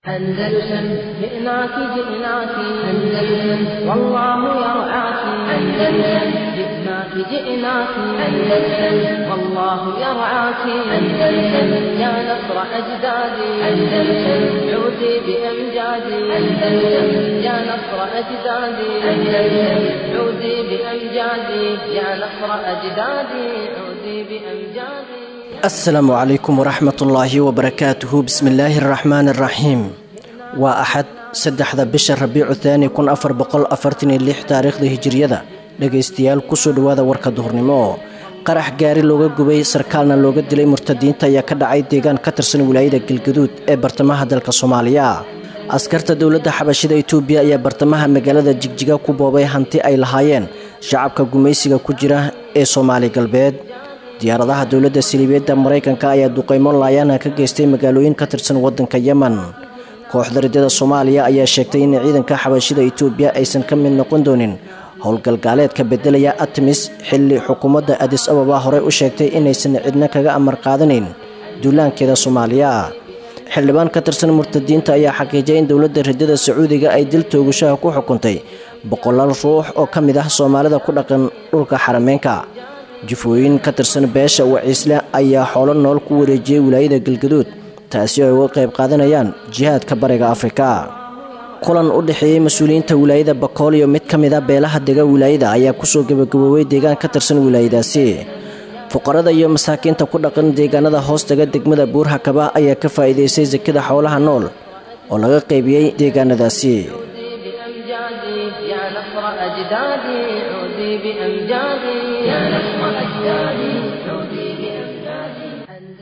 أندلسن جئناك جئناك أندلسن والله يرعاك أندلسن جئناك جئناك أندلسن والله يرعاك أندلسن يا نصر أجدادي أندلسن عودي بأمجادي أندلسن يا نصر أجدادي أندلسن عودي بأمجادي يا نصر أجدادي عودي بأمجادي asalaamu calaykum waraxmat ullaahi wabarakaatuhu bismillaahi araxmaani araxiim waa axad saddexda bisha rabiicu thaani kun afar boqol afartan iyo lix taariikhda hijiriyada dhegaystayaal kusoo dhowaada warka duhurnimo qarax gaari looga gubay sarkaalna looga dilay murtadiinta ayaa ka dhacay deegaan ka tirsan wilaayada galgaduud ee bartamaha dalka soomaaliya askarta dowladda xabashida itoobiya ayaa bartamaha magaalada jigjiga ku boobay hanti ay lahaayeen shacabka gumaysiga ku jira ee soomaali galbeed diyaaradaha dowladda siliibeedda maraykanka ayaa duqeymo laayaana ka geystay magaalooyin ka tirsan waddanka yemen kooxda riddada soomaaliya ayaa sheegtay in ciidanka xabashida itoobiya aysan ka mid noqon doonin howlgalgaaleedka beddelaya atmis xilli xukuumadda adis ababa horey u sheegtay inaysan cidna kaga amar qaadanayn duulaankeeda soomaaliya xildhibaan ka tirsan murtadiinta ayaa xaqiijiyay in dowladda riddada sacuudiga ay dil toogashaha ku xukuntay boqolaal ruux oo ka mid ah soomaalida ku dhaqan dhulka xarameenka jufooyin ka tirsan beesha waciisle ayaa xoolo nool ku wareejiyey wilaayada galgaduud taasi oo ay uga qayb qaadanayaan jihaadka bariga afrika kulan u dhexeeyey mas-uuliyiinta wilaayada bakool iyo mid ka mid a beelaha dega wilaayada ayaa kusoo gebagaboobay deegaan ka tirsan wilaayadaasi fuqarada iyo masaakiinta ku dhaqan deegaanada hoostaga degmada buurhakaba ayaa ka faa'iidaystay sakada xoolaha nool oo laga qaybiyey deegaanadaasi يا نصر أجدادي عودي بأمجادي يا نصر أجدادي عودي بأمجادي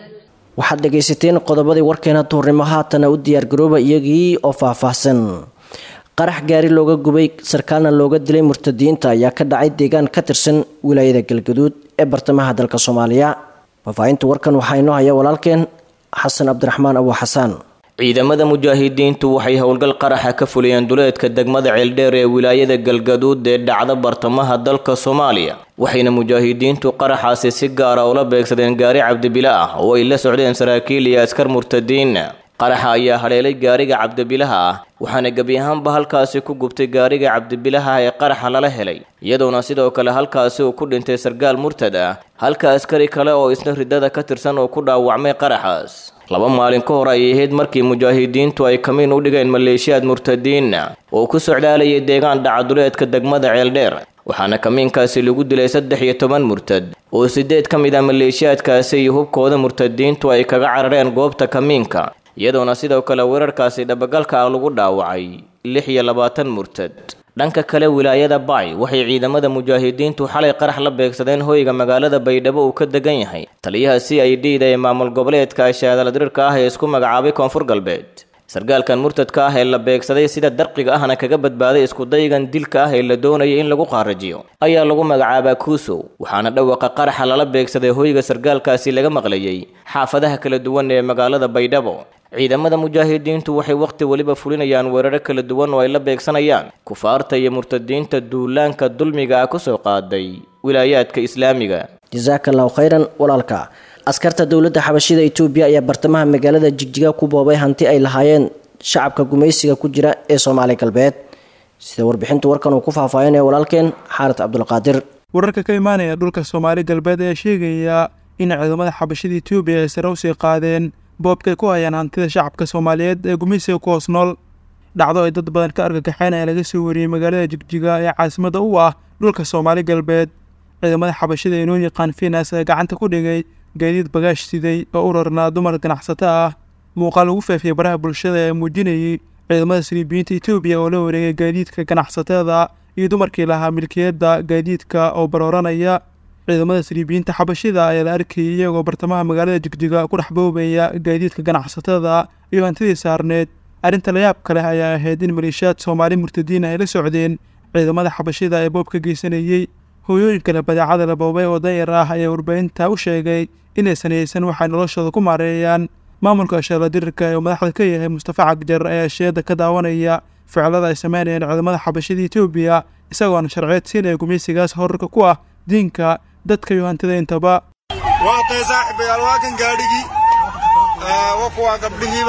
waxaad dhegaysateen qodobadii warkeena duurnimo haatana u diyaargarooba iyagii oo faahfaahsan qarax gaari looga gubay sarkaalna looga dilay murtadiinta ayaa ka dhacay deegaan ka tirsan wilaayada galgaduud ee bartamaha dalka soomaaliya faahfaahinta warkan waxaa inoo haya walaalkeen xasan cabdiraxmaan abu xasaan ciidamada mujaahidiintu waxay howlgal qaraxa ka fuliyeen duleedka degmada ceeldheer ee wilaayada galgaduud ee dhacda bartamaha dalka soomaaliya waxayna mujaahidiintu qaraxaasi si gaara ula beegsadeen gaari cabdibila ah oo ay la socdeen saraakiil iyo askar murtadiin qaraxa ayaa haleelay gaariga cabdibilaha ah waxaana gebi ahaanba halkaasi ku gubtay gaariga cabdibilaha ee qaraxa lala helay iyadoona sidoo kale halkaasi uu ku dhintay sargaal murtad ah halka askari kale oo isna riddada ka tirsan oo ku dhaawacmay qaraxaas laba maalin ka hor ayay ahayd markii mujaahidiintu ay kamiin u dhigeen maleeshiyaad murtadiina oo ku socdaalayay deegaan dhacaduleedka degmada ceeldheer waxaana kamiinkaasi lagu dilay saddex iyo toban murtad oo sideed ka mid ah maleeshiyaadkaasi iyo hubkooda murtadiintu ay kaga carareen goobta kamiinka iyadoona sidoo kale weerarkaasi dhabagalka ah lagu dhaawacay lix iyo labaatan murtad dhanka kale wilaayada bacay waxay ciidamada mujaahidiintu xalay qarax la beegsadeen hoyga magaalada baydhabo uu ka degan yahay taliyaha c i d da ee maamul goboleedka shaadaladirirka ah ee isku magacaabay koonfur galbeed sargaalkan murtadka ah ee la beegsaday sida darqiga ahna kaga badbaaday iskudaygan dilka ah ee la doonayay in lagu qaarajiyo ayaa lagu magacaabaa kuusow waxaana dhawaqa qaraxa lala beegsaday hoyga sargaalkaasi laga maqlayay xaafadaha kala duwan ee magaalada baydhabo ciidamada mujaahidiintu waxay wakhti weliba fulinayaan weeraro kala duwan oo ay la beegsanayaan kufaarta iyo murtadiinta duulaanka dulmiga ah kusoo qaaday wilaayaadka islaamiga jasaaka allahu khayran walaalka askarta dowladda xabashida itoobiya ayaa bartamaha magaalada jigjiga ku boobay hanti ay lahaayeen shacabka gumaysiga ku jira ee soomaali galbeed sida warbixinta warkan uu ku faahfaahinaya walaalkeen xaarid cabdulqaadir wararka ka imaanaya dhulka soomaali galbeed ayaa sheegaya in ciidamada xabashida itoobiya ay sare usii qaadeen boobkay ku hayaan hantida shacabka soomaaliyeed ee gumaysiga ku hoos nool dhacdo ay dad badan ka argagaxeen ayaa laga soo wariyey magaalada jigjiga ee caasimada u ah dhulka soomaali galbeed ciidamada xabashida ee noo yaqaan finas ee gacanta ku dhigay gaadiid bagaash siday oo u rarnaa dumar ganacsato ah muuqaal lagu faafiyey baraha bulshada ee muujinayay ciidamada saliibiyiinta etoobiya oo la wareegay gaadiidka ganacsatada iyo dumarkii lahaa milkiyadda gaadiidka oo barooranaya ciidamada saliibiyiinta xabashida ayaa la arkayay iyagoo bartamaha magaalada jigjiga ku dhex boobaya gaadiidka ganacsatada iyo hantidii saarneed arrinta layaab kale ayaa ahayd in maleeshiyaad soomaali murtadiin ay la socdeen ciidamada xabashida ee boobka geysanayey hooyooyin kale badeecada la boobay oo dayar ah ayaa warbaahinta u sheegay inaysan haysan waxay noloshooda ku maareeyaan maamulka ashaala dirirka ee uu madaxda ka yahay mustafa cagjar ayaa sheeda ka daawanaya ficilada ay sameynayeen ciidamada xabashida etoobiya isagoona sharceed siinaya gumaysigaas horarka ku ah diinka dadka iyo hantida intaba waa tay saaxiibayaal waa kan gaadhigii waa kuwaa gabdhihiibaa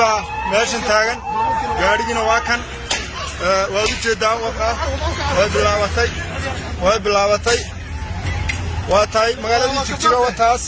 meeshan taagan gaadhigiina waa kan waad u jeeddaa waka way bilaabatay way bilaabatay waa tahay magaaladii jigjiga wataas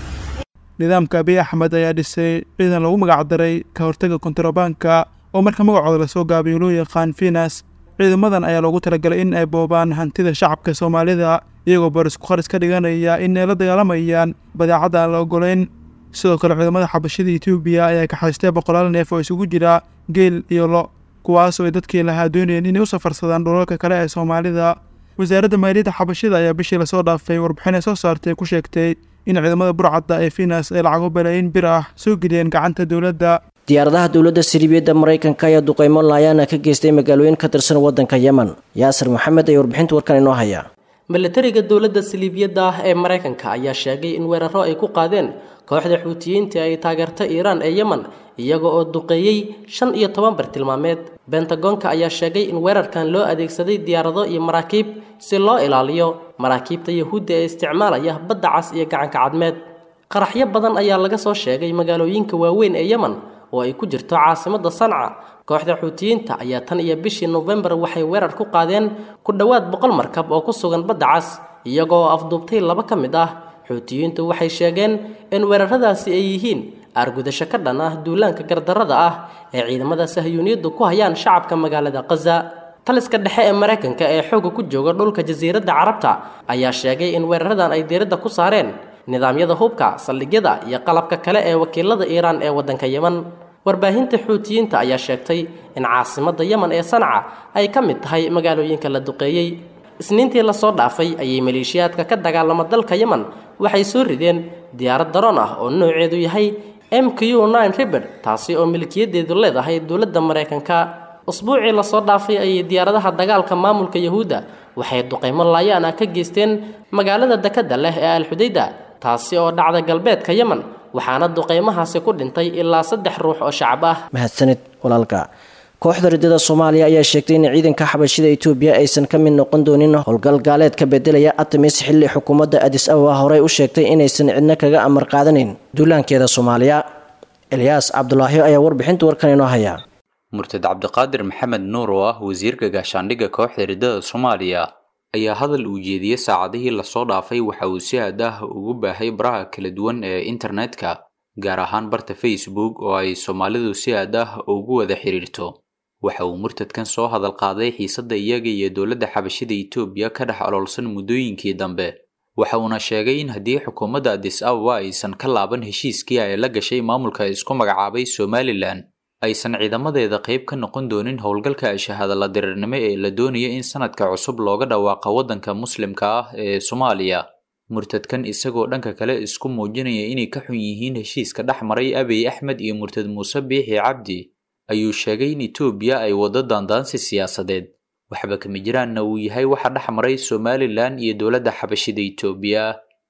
nidaamka abiy axmed ayaa dhisay ciidan lagu magacdaray ka hortaga kontarobaanka oo marka magacooda lasoo gaabiyo loo yaqaan finas ciidamadan ayaa loogu talagalay in ay boobaan hantida shacabka soomaalida iyagoo barisku kharis ka dhiganaya in ay la dagaalamayaan badeecadda aan la ogolayn sidoo kale ciidamada xabashada etoobiya ayaa kaxaystay boqolaal neef oo isugu jira geel iyo lo kuwaasoo ay dadkii lahaa doonayeen inay u safarsadaan dhulalka kale ee soomaalida wasaaradda maaliyadda xabashida ayaa bishii lasoo dhaafay warbixin ay soo saartay ku sheegtay in ciidamada burcadda ee finas ay lacago balaayin bir ah soo geliyeen gacanta dowladda diyaaradaha dowladda siriibiyadda maraykanka ayaa duqeymo laayaana ka geystay magaalooyin ka tirsan waddanka yemen yaasir maxamed ayaa warbixinta warkan inoo haya milatariga dowladda siliibiyadda ah ee maraykanka ayaa sheegay in weeraro ay ku qaadeen kooxda xuutiyiinta ay taageerta iiraan ee yemen iyaga oo duqeeyey shan iyo toban bartilmaameed bentagoonka ayaa sheegay in weerarkan loo adeegsaday diyaarado iyo maraakiib si loo ilaaliyo maraakiibta yahuudda ee isticmaalaya badda cas iyo gacanka cadmeed qaraxyo badan ayaa laga soo sheegay magaalooyinka waaweyn ee yemen oo ay ku jirto caasimadda sanca kooxda xuutiyiinta ayaa tan iyo bishii nofembar waxay weerar ku qaadeen ku dhowaad boqol markab oo ku sugan badda cas iyagoo afduubtay laba ka mid ah xuutiyiintu waxay sheegeen in weeraradaasi ay yihiin aargudasho ka dhan ah duulaanka gardarrada ah ee ciidamada sahyuuniyaddu ku hayaan shacabka magaalada khaza taliska dhexe ee maraykanka ee xoogga ku jooga dhulka jasiiradda carabta ayaa sheegay in weeraradan ay diiradda ku saareen nidaamyada hubka saldhigyada iyo qalabka kale ee wakiilada iiraan ee waddanka yemen warbaahinta xuutiyiinta ayaa sheegtay in caasimadda yemen ee sanca ay ka mid tahay magaalooyinka la duqeeyey isniintii lasoo dhaafay ayay maleeshiyaadka ka dagaalama dalka yemen waxay soo rideen diyaarad daroon ah oo nooceedu yahay m q nine riberd taasi oo milkiyadeedu leedahay dowladda maraykanka usbuucii lasoo dhaafay ayay diyaaradaha dagaalka maamulka yahuudda waxay duqeymo laayaan ah ka geysteen magaalada dekadda leh ee alxudayda taasi oo dhacda galbeedka yemen waxaana duqeymahaasi ku dhintay ilaa saddex ruux oo shacab ah mahadsanid walaalka kooxda riddada soomaaliya ayaa sheegtay in ciidanka xabashida etoobiya aysan ka mid noqon doonin howlgal gaaleed ka bedelaya atamis xilli xukuumadda adis ababa horey u sheegtay inaysan cidna kaga amar qaadanin duulaankeeda soomaaliya elyaas cabdulaahi ayaa warbixinta warkan inoo haya murtad cabdiqaadir maxamed nuur oo ah wasiirka gaashaandhigga kooxda riddada soomaaliya ayaa hadal uu jeediyey saacadihii lasoo dhaafay waxa uu si aad ah ugu baahay baraha kala duwan ee internetka gaar ahaan barta facebook oo ay soomaalidu si aad ah ugu wada xiriirto waxa uu murtadkan soo hadal qaaday xiisadda iyaga iyo dowladda xabashida etoobiya ka dhex oloolsan muddooyinkii dambe waxa uuna sheegay in haddii xukuumadda adis ababa aysan ka laaban heshiiskii ay la gashay maamulka isku magacaabay somalilan aysan ciidamadeeda qayb ka noqon doonin howlgalka shahaadala diriirnimo ee la doonaya in sanadka cusub looga dhawaaqa waddanka muslimka ah ee soomaaliya murtadkan isagoo dhanka kale isku muujinaya inay ka xun yihiin heshiiska dhex maray abiy axmed iyo murtad muuse biixi cabdi ayuu sheegay in etoobiya ay waddo daandaansi siyaasadeed waxba kama jiraanna uu yahay waxa dhex maray somalilan iyo dowladda xabashida etoobiya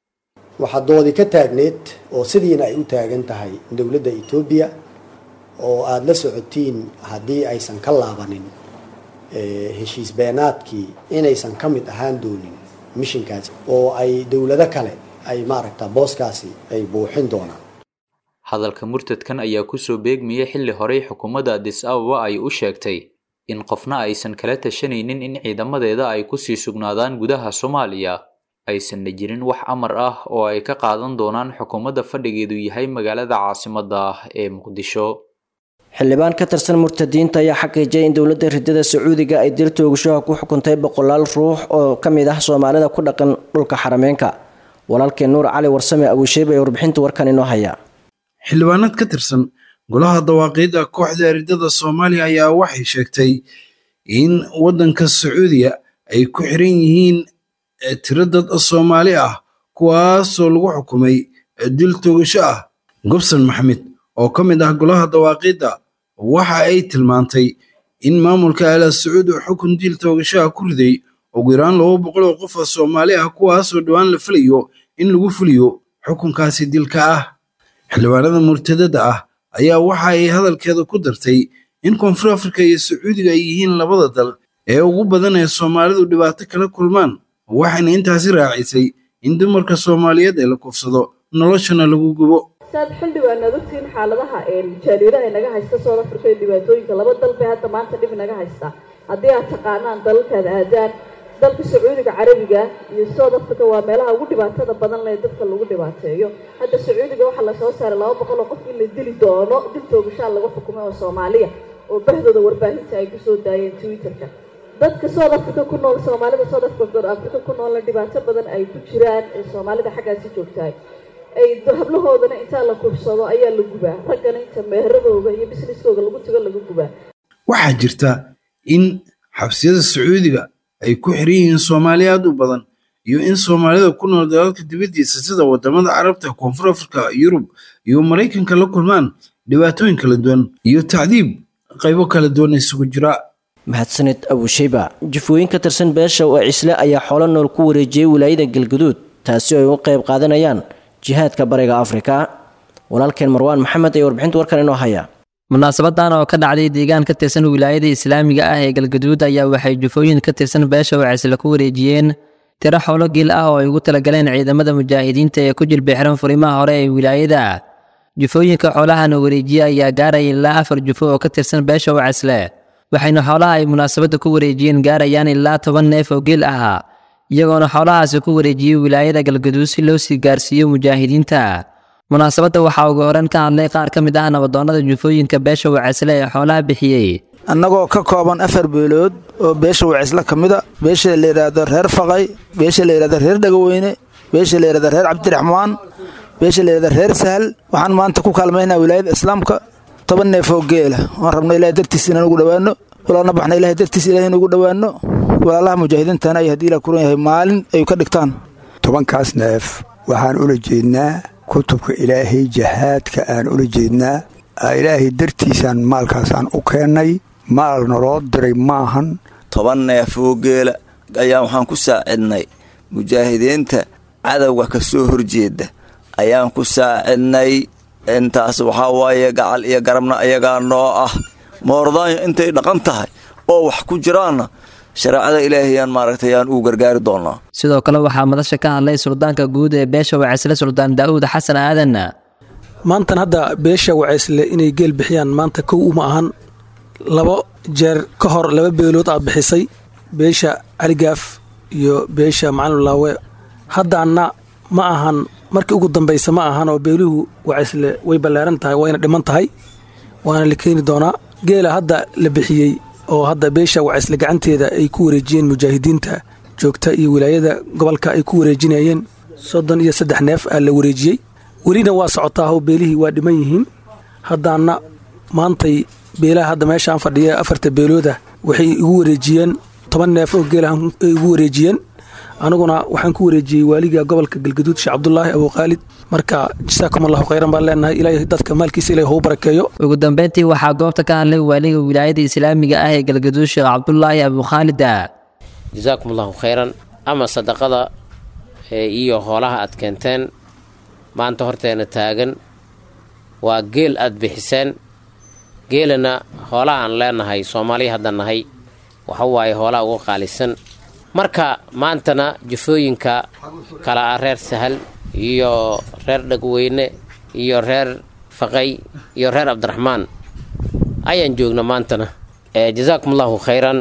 waxaa doodi ka taagneed oo sidiina ay u taagan tahay dowladda etoobiya oo aada la socotiin haddii aysan ka laabanin heshiis beenaadkii inaysan ka mid ahaan doonin mishinkaasi oo ay dowlado kale ay maaragta booskaasi ay buuxin doonaan hadalka murtadkan ayaa kusoo beegmayay xilli horey xukuumadda adis ababa ay u sheegtay in qofna aysan kala tashanaynin in ciidamadeeda ay kusii sugnaadaan gudaha soomaaliya aysanna jirin wax amar ah oo ay ka qaadan doonaan xukuumadda fadhigeedu yahay magaalada caasimadda ah ee muqdisho xildhibaan ka tirsan murtadiinta ayaa xaqiijiyay in dowladda riddada sacuudiga ay dil toogashaha ku xukuntay boqolaal ruux oo ka mid ah soomaalida ku dhaqan dhulka xarameenka walaalkeen nuur cali warsame abuusheeb ee warbixinta warkan inoo haya xildhibaanad ka tirsan golaha dawaaqiidda kooxda riddada soomaaliya ayaa waxay sheegtay in waddanka sacuudiya ay ku xiran yihiin tiro dad soomaali ah kuwaasoo lagu xukumay dil toogasho ah gobson maxamed oo ka mid ah golaha dawaaqiidda waxa ay tilmaantay in maamulka ala sacuud uu xukun diil toogashaha ku riday ugu yaraan laba boqol oo qof oo soomaali ah kuwaasoo dhowaan la filayo in lagu fuliyo xukunkaasi dilka ah xildhibaanada murtadada ah ayaa waxa ay hadalkeeda ku dartay in koonfur afrika iyo sacuudiga ay yihiin labada dal ee ugu badan ee soomaalidu dhibaato kala kulmaan waxayna intaasi raacisay in dumarka soomaaliyeed ee la kufsado noloshana lagu gubo saad xildhibaan aad ogtihiin xaaladaha jaaliiraha naga haysta south africa iyo dhibaatooyinka laba dal bay hadda maanta dhib naga haysta haddii aad taqaanaan dalalkaad aadaan dalka sacuudiga carabiga iyo south africa waa meelaha ugu dhibaatada badan leh dadka lagu dhibaateeyo hadda sacuudiga waxaa lasoo saaray laba boqol oo qof in la dili doono dil toogashaa laga xukumay oo soomaaliya oo bahdooda warbaahinta ay kusoo daayeen twitterka dadka south africa ku nool soomaalida south africa ku noolna dhibaato badan ay ku jiraan ee soomaalida xaggaasi joogtahay ay hablahoodana intaa la kubsado ayaa la gubaa raggana inta meheradooda iyo businesskooda lagu tago laga gubaa waxaa jirta in xabsiyada sacuudiga ay ku xiran yihiin soomaali aad u badan iyo in soomaalida ku nool dalalka dibaddiisa sida wadamada carabta koonfur afrika yurub iyo maraykanka la kulmaan dhibaatooyin kala duwan iyo tacdiib qaybo kala duwan isugu jira mahadsaned abushayba jifooyin ka tirsan beesha oo cisle ayaa xoolo nool ku wareejiyey wilaayada galguduud taasi oo ay u qayb qaadanayaan jihaadka bariga afrika walaalkeen marwaan maxamed ee warbixinta warkan inoo haya munaasabadan oo ka dhacday deegaan ka tirsan wilaayada islaamiga ah ee galgaduud ayaa waxay jufooyin ka tirsan beesha wacisle ku wareejiyeen tiro xoolo geel ah oo ay ugu talagaleen ciidamada mujaahidiinta ee ku jilbixiran furimaha hore ee wilaayada jufooyinka xoolahana wareejiye ayaa gaaraya ilaa afar jufo oo ka tirsan beesha wacisle waxayna xoolaha ay munaasabadda ku wareejiyeen gaarayaan ilaa toban neef oo geel ah iyagoona xoolahaasi ku wareejiyey wilaayada galgaduud si loo sii gaarsiiyo mujaahidiinta munaasabadda waxaa ugu horan ka hadlay qaar ka mid ah nabadoonnada jufooyinka beesha wacisle ee xoolaha bixiyey annagoo ka kooban afar beelood oo beesha wacisle ka mida beesha la yidhaahdo reer faqay beesha la yidhahdo reer dhagaweyne beesha la yidhahdo reer cabdiraxmaan beesha la yidhahdo reer sahal waxaan maanta ku kaalmaynaa wilaayada islaamka toban neef oo geela waan rabna ilahay dartiis inaan ugu dhowaanno walaalna baxna ilahay dartiis ilahay inugu dhowaanno walaalaha mujaahidiintana ay haddii la kuran yahay maalin ay ka dhigtaan tobankaas neef waxaan ula jeednaa kutubka ilaahay jahaadka aan ula jeednaa ilaahay dartiisaan maalkaasaan u keennay maal naloo diray maahan toban neef oo geela ayaan waxaan ku saacidnay mujaahidiinta cadowga ka soo horjeeda ayaan ku saacidnay intaas waxaa waaye gacal iyo garabna ayagaa noo ah moordaanyo intay dhaqan tahay oo wax ku jiraanna shareecada ilaahayaan maaragtay aan uu gargaari doonaa sidoo kale waxaa madasha ka hadlay suldaanka guud ee beesha wacisle suldaan daa'uud xasan aadan maantan hadda beesha wacisle inay geel bixiyaan maanta kow uma ahan labo jeer ka hor laba beelood aa bixisay beesha caligaaf iyo beesha macalin laawe haddaanna ma ahan markii ugu dambaysa ma ahan oo beeluhu wacisle way ballaaran tahay wayna dhiman tahay waana la keeni doonaa geela hadda la bixiyey oo hadda beesha wacisle gacanteeda ay ku wareejiyeen mujaahidiinta joogta iyo wilaayada gobolka ay ku wareejinayeen soddon iyo saddex neef aa la wareejiyey welina waa socotaa how beelihii waa dhiman yihiin haddaana maantay beelaha hadda meeshaan fadhiya afarta beelooda waxay igu wareejiyeen toban neef oo geelahan ay igu wareejiyeen aniguna waxaan ku wareejiyey waaliga gobolka galgaduud sheekh cabdulaahi abuukhaalid marka jasaakum allahu khayran baan leenahay ilaahay dadka maalkiisa ilahay hou barakeeyo ugu dambeyntii waxaa goobta ka hadlay waaliga wilaayada islaamiga ah ee galgaduud sheekh cabdulaahi abuukhaalida jasaakum allahu khayran ama sadaqada iyo hoolaha aad keenteen maanta horteena taagan waa geel aad bixiseen geelana hoolaha aan leenahay soomaaliya hadda nahay waxa waaye hoolaha ugu qaalisan marka maantana jufooyinka kala ah reer sahal iyo reer dhagweyne iyo reer faqay iyo reer cabdiraxmaan ayaan joogna maantana jasaakum allahu khayran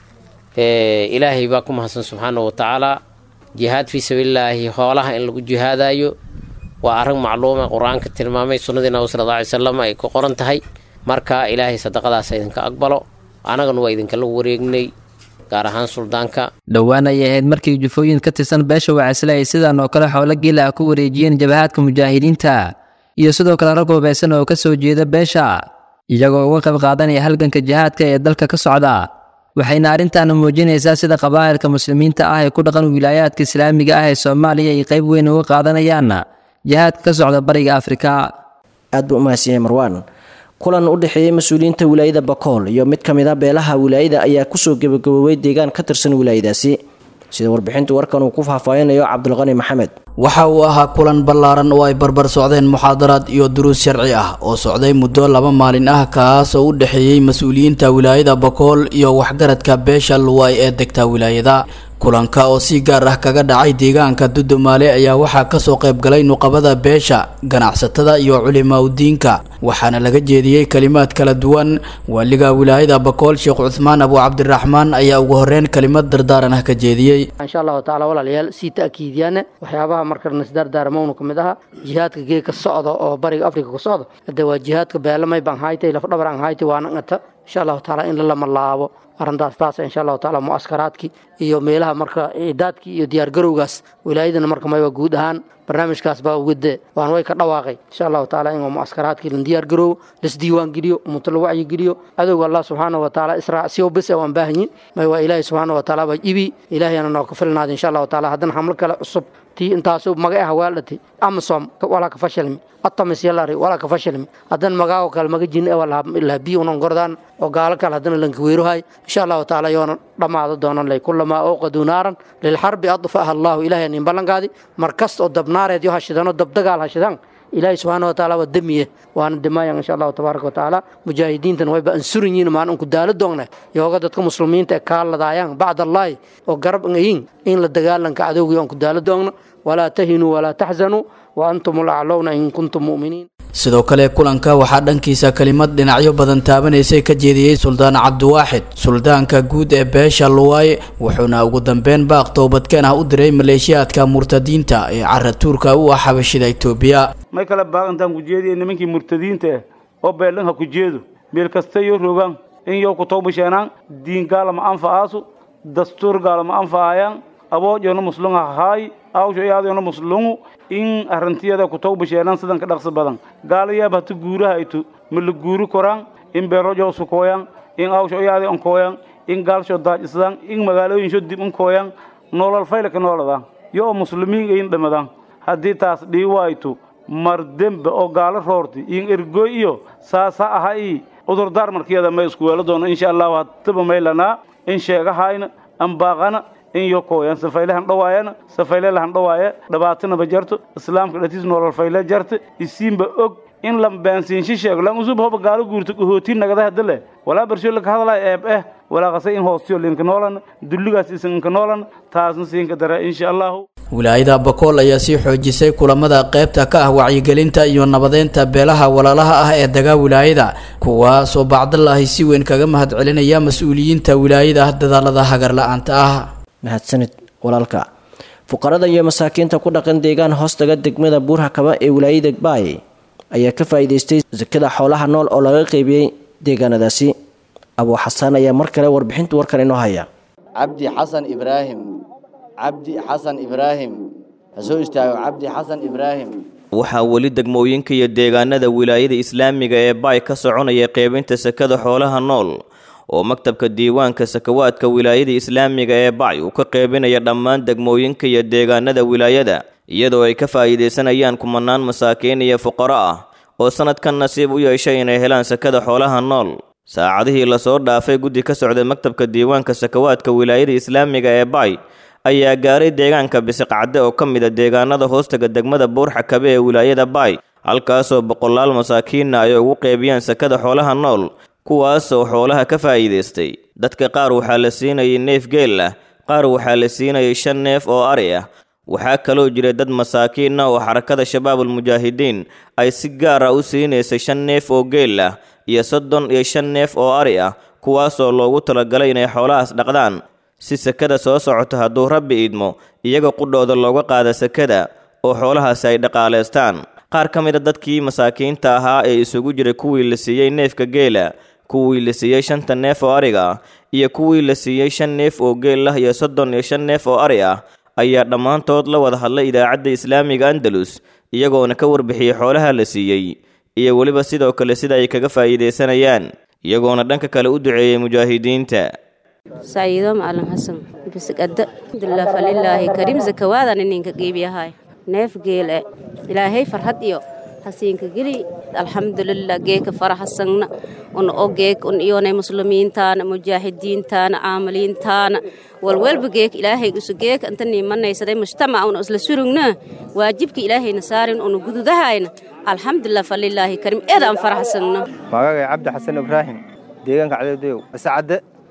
ilaahay baa ku mahadsan subxaana wa tacaala jihaad fii sabiililaahi hoolaha in lagu jihaadayo waa arrin macluuma qur-aanka tilmaamay sunnadii nabi sala alla alay salam ay ku qoran tahay marka ilaahay sadaqadaas idinka aqbalo annagana waa idinkala wareegnay gaar ahaan suldaanka dhowaan ayay ahayd markii jufooyin ka tirsan beesha wacisle ay sidaan oo kale xoolo geela ah ku wareejiyeen jabahaadka mujaahidiinta iyo sidoo kale rag hubaysan oo ka soo jeeda beesha iyagoo uga qayb qaadanaya halganka jihaadka ee dalka ka socda waxayna arrintaana muujinaysaa sida qabaa'ilka muslimiinta ah ee ku dhaqan wilaayaadka islaamiga ah ee soomaaliya ay qayb weyn uga qaadanayaan jihaadka ka socda bariga afrika aad buu umahadsan yahay marwaan kulan u dhexeeyey mas-uuliyiinta wilaayada bakool iyo mid ka mid a beelaha wilaayada ayaa kusoo gebagaboobay deegaan ka tirsan wilaayadaasi sida warbixinta warkan uu ku faahfaahinayo cabdulqani maxamed waxa uu ahaa kulan ballaaran oo ay barbar socdeen muxaadaraad iyo duruus sharci ah oo socday muddo laba maalin ah kaas oo u dhexeeyey mas-uuliyiinta wilaayada bakool iyo waxgaradka beesha luway ee degta wilaayada kulanka oo si gaar ah kaga dhacay deegaanka dudumaale ayaa waxaa kasoo qaybgalay nuqabada beesha ganacsatada iyo culimaudiinka waxaana laga jeediyey kalimaad kala duwan waaliga wilaayada bakool sheekh cuthmaan abu cabdiraxmaan ayaa ugu horeyn kalimad dardaaran ah ka jeediyey insha allahu tacaala walaalayaal sii ta'kiidiyaana waxyaabaha markana isdardaarmowna ka mid aha jihaadka geeka socda oo bariga afrika ku socda hadee waa jihaadka beelamay baan haytay lafdhabar aan haytay waana ngata insha allahu tacaala in lama laabo arrintaas taas insha allahu tacaala mu'askaraadkii iyo meelaha marka ciidaadkii iyo diyaargarowgaas wilaayadana marka mayba guud ahaan barnaamijkaas baa ugade waan way ka dhawaaqay insha allahu tacaala in mu'askaraadkii la diyaargaroowo lasdiiwaan geliyo ummato la wacyi geliyo adowga allah subxaana wa tacaala israacsiyo bes waan baahanyin may waa ilaahay subxaana wa tacaala baa ibi ilaahayana noo ka filnaada insha allahu tacaala haddana xamlo kale cusub tii intaasu maga ah waaldhatay amasom walaa ka fashilmi atamis yalari walaa ka fashilmi haddana magaago kale maga jin lahabiyo unan gordaan oo gaalo kale haddana lankaweeruhay insha allahu tacaala yoona dhammaado doonan lay kulamaa awqaduu naaran lilxarbi adfaha allahu ilahay nin ballankaadi mar kasta oo dabnaareed yo hashidano dabdagaal hashidaan ilaahay subxaana wa tacaala waa demiye waana dimayan insha allahu tabaaraka wa tacaala mujaahidiintan wayba ansuran yihin maan unku daalo doogna yooga dadka muslimiinta ee kaaladaayaan bacd allaahi oo garab ngayin in la dagaalanka cadowgii aan ku daalo doogna walaa tahinuu walaa taxzanuu wa antum ulaclowna in kuntum mu'miniin sidoo kale kulanka waxaa dhankiisa kelimad dhinacyo badan taabanaysay ka jeediyey suldaan cabdiwaaxid suldaanka guud ee beesha luwaaye wuxuuna ugu dambeyn baaq toobadkeen ah u diray maleeshiyaadka murtadiinta ee caratuurka u ah xabashida itoobiya may kale baaqantaan ku jeediya nimankii murtadiinta ah oo beelanha ku jeedo meel kasta yo rogaan in yow ku tawbasheenaan diin gaalama anfa'aasu dastuur gaalama anfa'ayaan aboojona muslunga hahaay awsho iyaadona muslungu in arintiyada ku tawbasheenaan sidan ka dhaqsi badan gaalayaab hata guuraha aytu ma la guuri koraan in beerojo sukooyaan in awsho iyaadi onkooyaan in gaalsho daajisdaan in magaalooyinsho dib unkooyaan nolol faylaka nooladaan yo oo muslimiin ayin dhamadaan haddii taas dhii waaytu mar dembe oo gaalo roorti in ergoy iyo saasa aha ii cudurdaar markiyada may isku weelo doono insha allahu hataba maylanaa in sheegahayna ambaaqana in yo kooyan safaylehan dhawaayana safaylelahan dhawaaye dhibaatanaba jarto islaamka dhatiis nolol fayle jarte isiinba og in lambaansiinshi sheego lan usub hoba gaalo guurto kahootiin nagada hadale walaa bersho laka hadalay eeb eh walaa qase in hoostiyo linka noolan dulligaas isinka noolan taasna siinka dara insha allahu wilaayada bakool ayaa sii xoojisay kulamada qaybta ka ah wacyigelinta iyo nabadeynta beelaha walaalaha ah ee dagaa wilaayada kuwaasoo bacdalaahi si weyn kaga mahadcelinaya mas-uuliyiinta wilaayada dadaalada hagarla-aanta ah mahadsanid walaalka fuqarada iyo masaakiinta ku dhaqan deegaan hoostaga degmada buurhakaba ee wilaayada baay ayaa ka faa'iidaystay sakada xoolaha nool oo laga qeybiyey deegaanadaasi abuu xasaan ayaa mar kale warbixinta warkan inoo haya cabdi xasan ibraahim cabdi xasan ibraahim ha soo istaago cabdi xasan ibraahim waxaa weli degmooyinka iyo deegaanada wilaayada islaamiga ee baay ka soconaya qeybinta sakada xoolaha nool oo maktabka diiwaanka sakawaadka wilaayada islaamiga ee bacy uu ka qeybinaya dhammaan degmooyinka iyo deegaanada wilaayada iyadoo ay ka faa'iidaysanayaan kumanaan masaakiin iyo fuqaro ah oo sannadkan nasiib u yeeshay inay helaan sakada xoolaha nool saacadihii lasoo dhaafay guddi ka socday maktabka diiwaanka sakawaadka wilaayada islaamiga ee bacy ayaa gaaray deegaanka bisiqcadde oo ka mid a deegaanada hoostaga degmada buurxakabe ee wilaayada bacy halkaasoo boqolaal masaakiinna ay ugu qeybiyaan sakada xoolaha nool kuwaasoo xoolaha ka faa'iidaystay dadka qaar waxaa la siinayay neef geel ah qaar waxaa la siinayay shan neef oo ari ah waxaa kaloo jira dad masaakiin ah oo xarakada shabaabul mujaahidiin ay si gaar ah u siinaysay shan neef oo geel ah iyo soddon iyo shan neef oo ari ah kuwaasoo loogu talagalay inay xoolahaas dhaqdaan si sakada soo socota hadduu rabbi idmo iyaga qudhooda looga qaada sakada oo xoolahaasi ay dhaqaalaystaan qaar ka mid a dadkii masaakiinta ahaa ee isugu jiray kuwii la siiyey neefka geela kuwii la siiyey shanta neef oo ariga ah iyo kuwii la siiyey shan neef oo geel ah iyo soddon iyo shan neef oo ari ah ayaa dhammaantood la wada hadlay idaacadda islaamiga andalus iyagoona ka warbixiyey xoolaha la siiyey iyo weliba sidoo kale sida ay kaga faa'iidaysanayaan iyagoona dhanka kale u duceeyey mujaahidiinta saciido macalin xasan bisigada alxamdulilah falilaahi kariim zakawaadan ininka geebiyahay neef geele ilaahay farhad iyo hasiinka geli alxamdulilah geeka faraxasagna un o geek un iyonay muslimiintaana mujaahidiintaana caamiliintaana walwalba geek ilaahay usu geeka inta niimanaysaday mujtamac un isla surugna waajibka ilaahayna saarin unu gududahayna alxamdulilah falilaahi kariim eedaan faraxsagna magagay cabdi xasan ibraahim deegaanka cadadow iscadde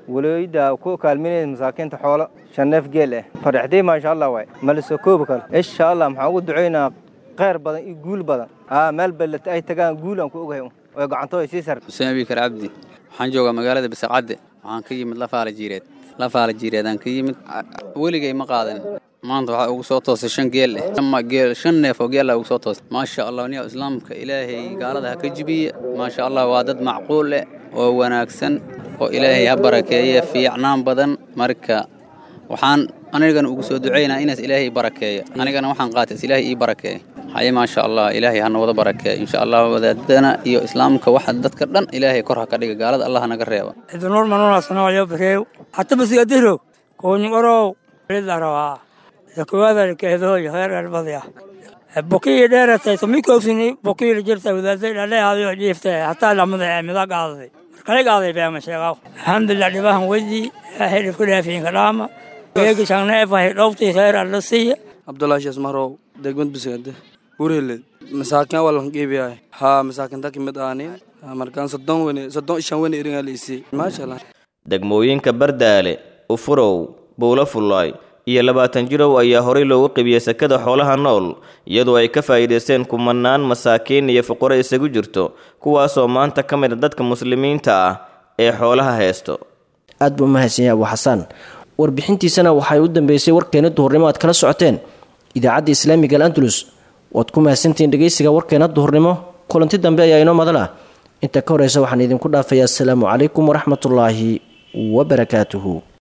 walooyida ku kaalminaysa masaakiinta xoolo shan neef geel ah faraxday maasha allah waay malisoo koobi karo insha allah maxaan ugu ducaynaa kheyr badan iyo guul badan aa meel ballata ay tagaan guul aan ku ogahay oo gacanto ay sii sar xuseen abikar cabdi waxaan joogaa magaalada bisaqcadde waxaan ka yimid lafaala jiireed lafaala jiireedaan ka yimid weligay ma qaadan maanta waxaa ugu soo toosay shan geel eh ama geel shan neef oo geela ugu soo toosay maasha allah niya islaamka ilaahay gaalada ha ka jibiye maasha allah waa dad macquul eh oo wanaagsan oo ilaahay ha barakeeye fiicnaan badan marka waxaan anigana ugu soo ducaynaa inaas ilaahay barakeeya anigana waxaan qaatay is ilaahay ii barakeeya haye maasha allah ilaahay hana wada barakeeya insha allah wadaadana iyo islaamka waxa dadka dhan ilaahay kor ha ka dhiga gaalada allah naga reeba idinur manunasanayo bareew hata basigadiro koonyorow ridarawa yakuwadalkeedoy heerarbadya bokii dheeratay tomikoosini bokii jirta wadaaday dhaleehaday dhiiftay hataa lamada mida qaaday markale qaaday beema sheegaw alxamdulilah dhibahan wedi ilaahay dhibku dhaafiinka dhaama geegi shangneefahay dhowtii heer alla siiya abdullaahi shees marow degmad bisgade urheled masaakin walan geebiyahay haa masaakinta kimid aanin markaan soddon wene soddon ishan wene iringaa liisii maasha allah degmooyinka bardaale ufurow buulo fullaay iyo labaatan jirow ayaa horey loogu qibiyey sekada xoolaha nool iyadoo ay ka faa'iidaysteen kumanaan masaakiin iyo fuqaro isagu jirto kuwaasoo maanta ka mid a dadka muslimiinta ah ee xoolaha haysto aad buu mahadsan yahay abu xasaan warbixintiisana waxay u dambeysay warkeena duhurnimo aad kala socoteen idaacadda islaamiga al andalus waad ku mahadsantihiin dhegeysiga warkeena duhurnimo kulanti dambe ayaa inoo madal ah inta ka horeysa waxaan idinku dhaafayaa asalaamu calaykum waraxmatullaahi wabarakaatuhu